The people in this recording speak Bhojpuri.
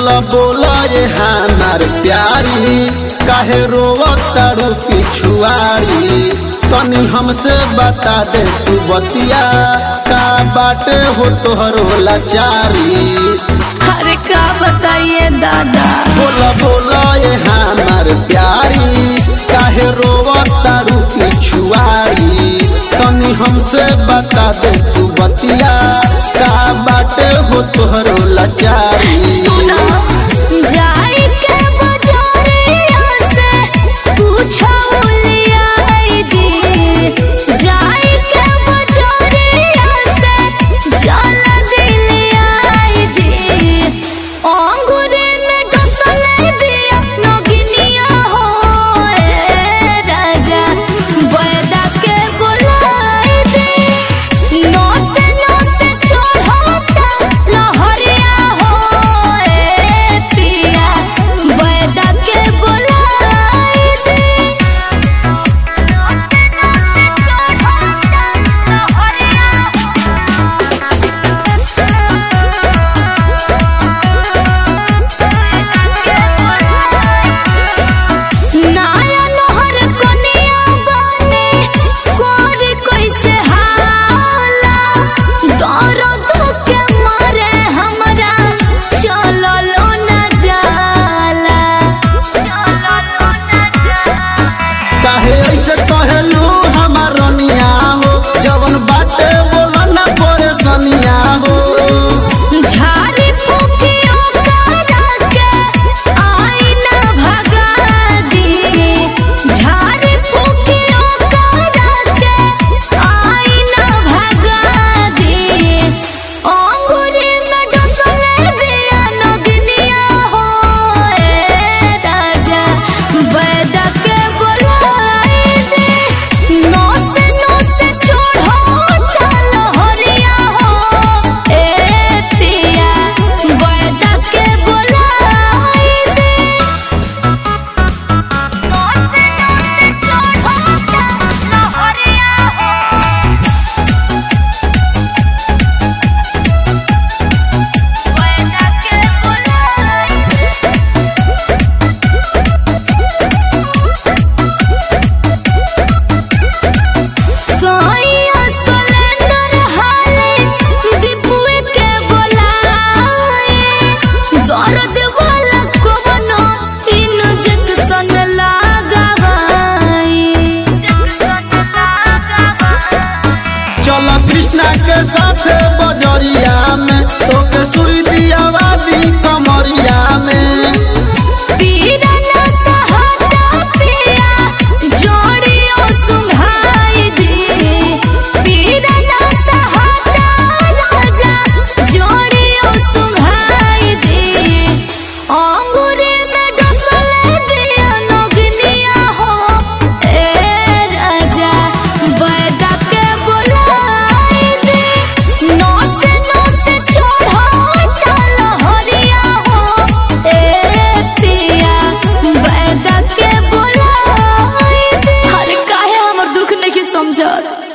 बोला बोला ये हमार प्यारी काहे रोवतारू पिछुआरी तनी हमसे बता दे तू बतिया का बाटे हो तोहर लाचारी अरे का बताइए दादा बोला बोला ये हमार प्यारी काहे रोवतारू पिछुआरी तनी हमसे बता दे तू बतिया का बाटे हो तोहर लाचारी सुना जाई के बजारिया से पूछो लियाई दी जाई के बजारिया से जल दिलियाई दी अंगूरे में डसले बिया नगिनिया हो ए राजा बैदा के बुलाई दी नौसे नौसे चढ़ता लहरिया हो ए पिया बैदा के बुलाई दी नौसे नौसे चढ़ता लहरिया नाया नहर कनिया बने कोरी कैसे हाला दर्द के मारे हमरा चललो न जाला चललो न जाला काहे ऐसे कहलू हमार रनिया हो जवन बाटे बोला ना परेशानिया हो झाड़ी फूकियो करा के आईना भगा दी झाड़ी फूकियो करा के आईना भगा दी अंगूरी में डसले बिया नगनिया हो ए राजा बैदा के बुलाई दी नौसे नौसे चढ़ता लहरिया हो ए पिया बैदा के बुलाई दी नौसे नौसे चढ़ता लहरिया हो बैदा के बुलाई सोइया सोलेंदर हाले दीपुए के बोलाए दर्द वाला कोनो इंजेक्शन लगावाई इंजेक्शन लगावाई चल कृष्णा के साथ बजरिया में तोके सुई दियावा दी कमरिया में पीरा न सहता पिया जोड़ियों सुंघाई दी पीरा न सहता राजा जोड़ियों सुंघाई दी अंगूरे में डसले बिया नगनिया हो ए राजा बैदा के बुलाई दी नौसे नौसे चढ़ता लहरिया हो ए पिया बैदा के बुलाई दी अरे काहे हमर दुख नहीं समझत